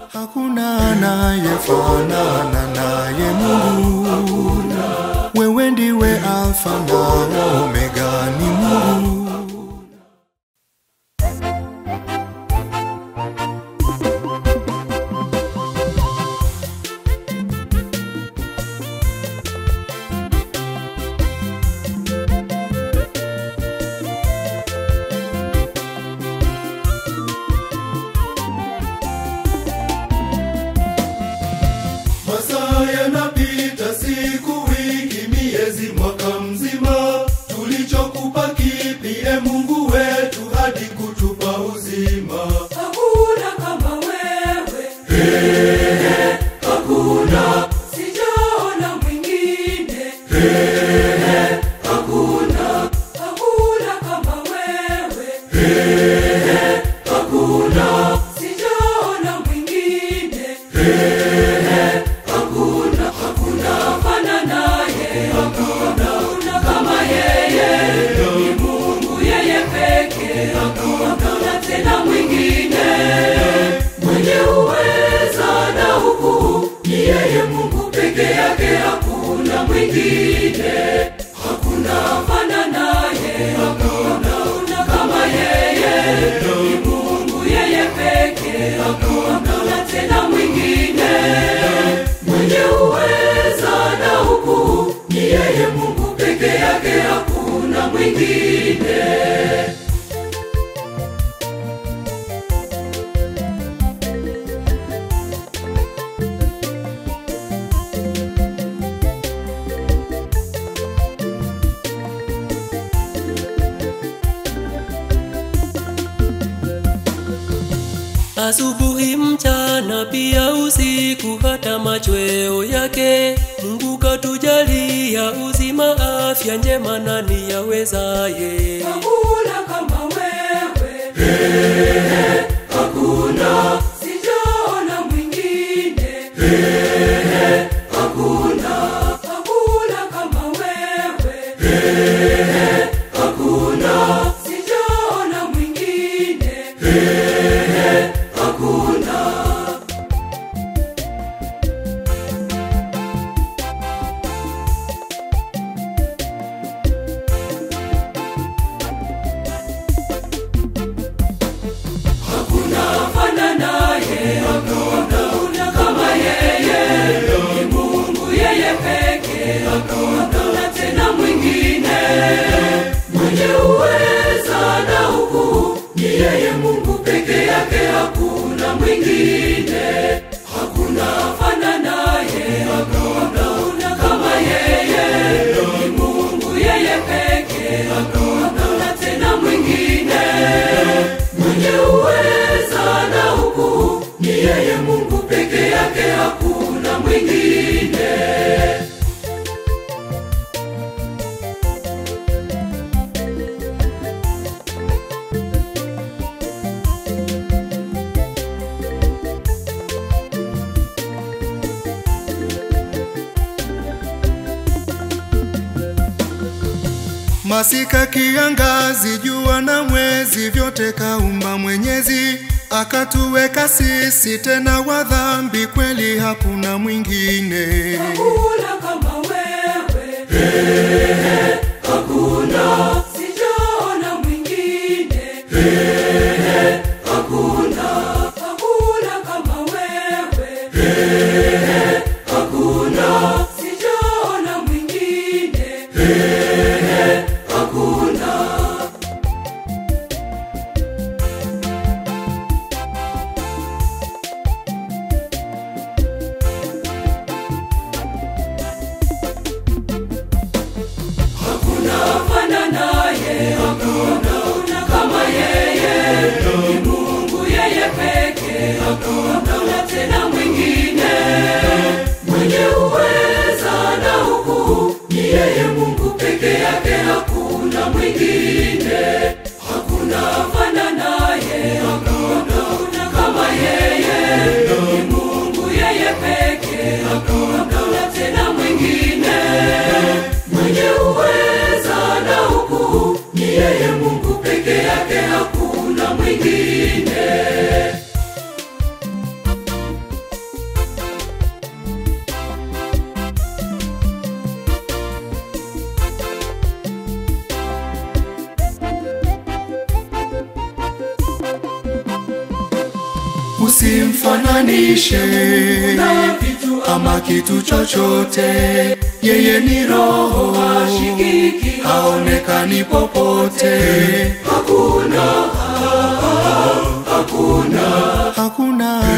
hakuna anayefanana naye Mungu. Wewe ndiwe Alfa na Omega, ni Mungu. Masaa yanapita, siku, wiki, miezi, mwaka mzima. Tulichokupa kipi, e Mungu wetu, hadi kutupa uzima? Hakuna kama wewe, hakuna, sijaona mwingine. Hakuna, hakuna kama wewe, hakuna, sijaona mwingine. Hakuna, hakuna fana naye, hakuna, hakuna kama yeye. Ni Mungu yeye pekee, hakuna tena mwingine mwenye uweza na ukuu ni yeye Mungu peke yake, hakuna mwingine, hakuna fana naye, hakuna, hakuna kama yeye. Ni Mungu yeye pekee, hakuna tena mwingine mwenye uweza na ukuu ni yeye Mungu peke yake, hakuna mwingine. Asubuhi, mchana, pia usiku, hata machweo yake. Mungu katujalia uzima, afya njema, nani yawezaye? Hakuna kama wewe, hakuna, sijaona mwingine. Hakuna, hakuna kama wewe, hakuna, sijaona mwingine. Hakuna. fana naye, hakuna hakuna kama yeye. Ni Mungu yeye pekee, hakuna tena mwingine mwenye uweza na ukuu ni yeye Mungu peke yake, hakuna mwingine, hakuna fana naye, hakuna hakuna kama yeye. Ni Mungu yeye pekee, hakuna tena mwingine mwenye uweza na ukuu ni yeye Mungu peke yake, hakuna mwingine. Masika, kiangazi, jua na mwezi, vyote kaumba Mwenyezi, akatuweka sisi tena wa dhambi, kweli hakuna mwingine. Hakuna kama wewe, hakuna, sijaona mwingine. Hakuna, hakuna kama wewe, hakuna, sijaona mwingine. Hakuna. Hakuna fana naye usimfananishe na vitu ama kitu chochote. Yeye ni roho, ashikiki haonekani popote. hakuna hakuna Hakuna